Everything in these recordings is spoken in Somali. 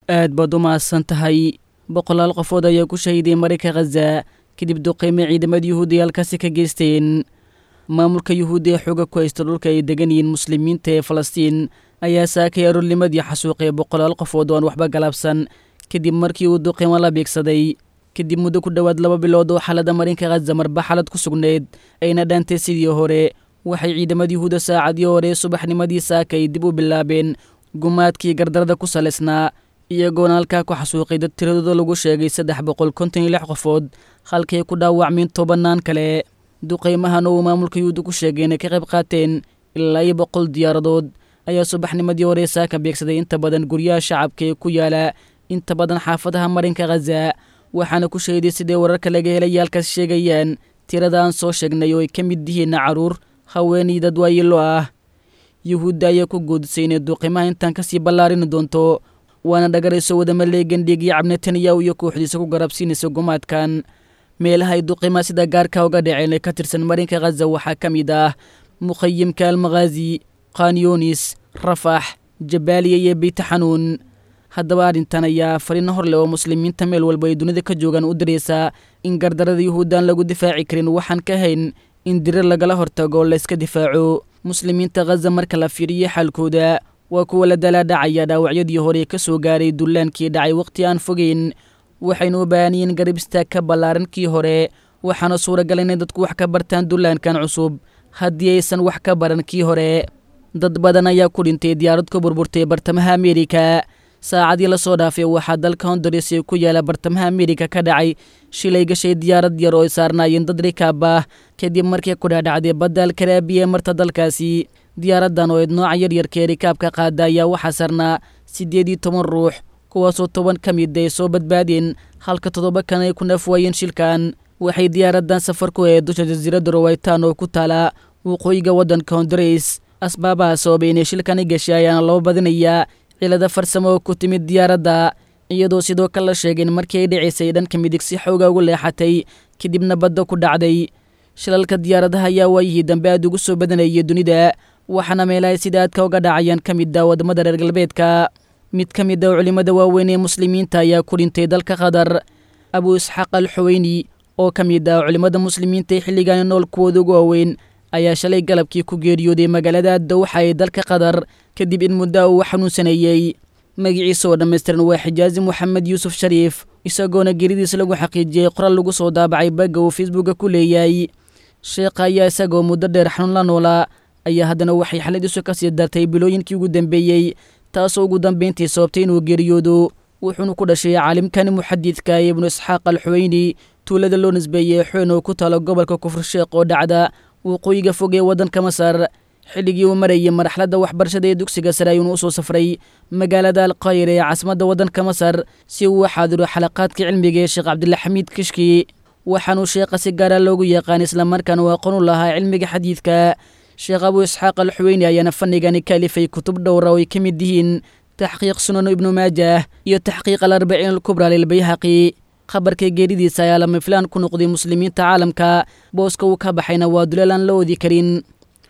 aad baad u mahadsan tahay boqolaal qofood ayaa ku shahiday marayka khaza kadib duqeyme ciidamada yuhuudda halkaasi ka geysteen maamulka yuhuudda ee xooga ku haysta dhulka ay degan yihiin muslimiinta ee falastiin ayaa saakay aroornimadii xasuuqay boqolaal qofood oo aan waxba galabsan kadib markii uu duqeymo la beegsaday kadib muddo ku dhowaad laba bilood oo xaalada marinka khaza marba xalad ku sugnayd ayna dhaantay sidii hore waxay ciidamada yuhuudda saacadii hore subaxnimadii saakay dib u bilaabeen gumaadkii gardarada ku salaysnaa iyagoona halkaa ku xasuuqay dad tiradooda lagu sheegay saddex boqol konton iyo lix qofood halkay ku dhaawacmeen tobannaan kale duqeymahan oo uu maamulka yuhuudda ku sheegay inay ka qayb qaateen ilaa iyo boqol diyaaradood ayaa subaxnimadii hore saaka beegsaday inta badan guryaha shacabka ee ku yaala inta badan xaafadaha marinka khaza waxaana ku sheeday siday wararka laga helay halkaas sheegayaan tirada aan soo sheegnay oo ay ka mid yihiin caruur haweenay dad waayilo ah yuhuudda ayaa ku guudisay inay duuqimaha intaan kasii ballaarini doonto waana dhagarayso wadamaleegan dhiigii cabnetanyahu iyo kooxdiisa ku garabsiinaysa gumaadkan meelaha ay duqimaha sida gaarka uga dhaceen ee ka tirsan marinka khaza waxaa ka mid ah mukhayimka almakhaazi khanyonis rafax jabaaliya iyo beyta xanuun haddaba arrintan ayaa fariino hor leh oo muslimiinta meel walba ay dunida ka joogaan u diraysaa in gardarada yuhuuddaan lagu difaaci karin waxaan ka hayn in dirir lagala hortago layska difaaco muslimiinta khaza marka la fiiriyo xaalkooda waa kuwa la dalaadhacaya dhaawacyadii hore ka soo gaaray dullaankii dhacay wakhti aan fogeyn waxaynu u baahanyiin garab istaag ka ballaaran kii hore waxaana suuragal inay dadku wax ka bartaan dullaankan cusub haddii aysan wax ka baran kii hore dad badan ayaa ku dhintay diyaarad ku burburtay bartamaha ameerika saacadii lasoo dhaafay waxaa dalka honduras ee ku yaala bartamaha ameerika ka dhacay shilay gashay diyaarad yar oo ay saarnaayeen dad rikaab ah kadib markii ku dhaadhacday badda alkaraabiya ee marta dalkaasi diyaaraddan oo eed nooca yaryarka ee rikaabka qaada ayaa waxaa saarnaa siddeed iyo toban ruux kuwaasoo toban ka mid ay soo badbaadeen halka toddoba kan ay ku nafwaayeen shilkan waxay diyaaraddan safar ku ahayd dusha jasiiradda rowaytaan oo ku taala waqooyiga waddanka honduras asbaabaha sababay inay shilkani gashay ayaana loo badinayaa cilada farsamo oo ku timid diyaaradda iyadoo sidoo kale la sheegeen markii ay dhicaysay dhanka midig si xooga ugu leexatay kadibna badda ku dhacday shilalka diyaaradaha ayaa waayihii dambe aad ugu soo badanayay dunida waxaana meelahay sida aadka uga dhacayaan ka mid ah waddamada reer galbeedka mid ka mid ah culimmada waaweyn ee muslimiinta ayaa ku dhintay dalka qatar abuu isxaaq al xuweyni oo ka mid ah culimmada muslimiinta ee xilligaani nool kuwooda ugu waaweyn ayaa shalay galabkii ku geeriyooday magaalada dawxa ee dalka qatar kadib in muddo uu xanuunsaneeyey magiciisa oo dhammaystiran waa xijaazi moxamed yuusuf shariif isagoona geeridiis lagu xaqiijiyey qoral lagu soo daabacay bagga uu facebooka ku leeyahay sheekha ayaa isagoo muddo dheer xanuun la noolaa ayaa haddana waxay xaladiisu ka sii dartay bilooyinkii ugu dambeeyey taasoo ugu dambayntii sababtay inuu geeriyoodo wuxuuna ku dhashay caalimkani muxadidka ee ibnu isxaaq al xuweyni tuulada loo nisbeeyey xuen oo ku taalo gobolka kufur sheekh oo dhacda waqooyiga fog ee waddanka masar xilligii uu marayay marxaladda waxbarashada ee dugsiga sare ayuuna usoo safray magaalada alqaahir ee caasimadda waddanka masar si uu u xaadiro xalaqaadka cilmiga ee sheekh cabdilxamiid kishki waxaanuu sheekha si gaara loogu yaqaan islamarkaana uu aqoon u lahaa cilmiga xadiidka sheekh abuu isxaaq al xuweyni ayaana fanigani ka alifay kutub dhowra oo ay ka mid yihiin taxqiiq sunanu ibnu maajah iyo taxqiiq alarbaciin alkubra lilbayhaqi khabarka geeridiisa ayaa lama filaan ku noqday muslimiinta caalamka booska uu ka baxayna waa duleel aan la oodi karin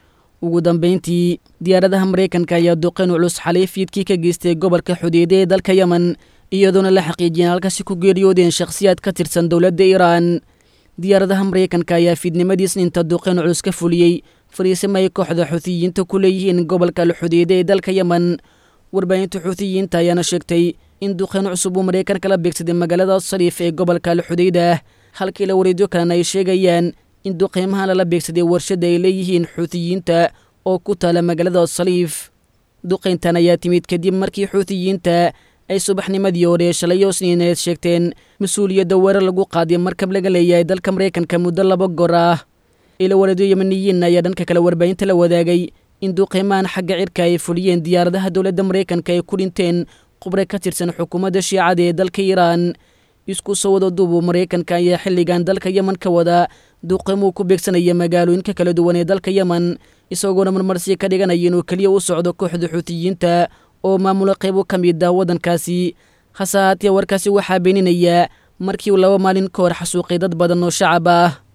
ugu dambayntii diyaaradaha maraykanka ayaa duqeyn culus xalay fiidkii ka geystay gobolka xudeede ee dalka yemen iyadoona la xaqiijiyeen halkaasi ku geeriyoodeen shakhsiyaad ka tirsan dowladda iiraan diyaaradaha maraykanka ayaa fiidnimadiis inta duqeyn culus ka fuliyey fariisimo ay kooxda xuutiyiinta ku leeyihiin gobolka alxudeede ee dalka yemen warbaahinta xuutiyiinta ayaana sheegtay in duqeyn cusub uu maraykanka la beegsaday magaalada sariif ee gobolka alxudeyda halkii la wareedyo kalena ay sheegayaan in duqeymahan lala beegsaday warshadda ay leeyihiin xuutiyiinta oo ku taala magaalada saliif duqeyntan ayaa timid kadib markii xuutiyiinta ay subaxnimadii hore shalay oo sniineed sheegteen mas-uuliyadda weerar lagu qaaday markab laga leeyahay dalka maraykanka muddo laba goor ah ila wareedyo yemaniyiin ayaa dhanka kale warbaahinta la wadaagay in duqeymahan xagga cirka ay fuliyeen diyaaradaha dowladda maraykanka ay ku dhinteen qubre ka tirsan xukuumadda shiicada ee dalka iiraan isku soo wada duubu maraykanka ayaa xilligan dalka yemen ka wada duqeymuu ku beegsanaya magaalooyinka kala duwan ee dalka yemen isagoona marmarsi ka dhiganaya inuu keliya u socdo kooxda xuutiyiinta oo maamula qaybo ka mid ah waddankaasi hase haatee warkaasi waxaa beeninaya markii uu laba maalin ka hor xasuuqay dad badan oo shacab ah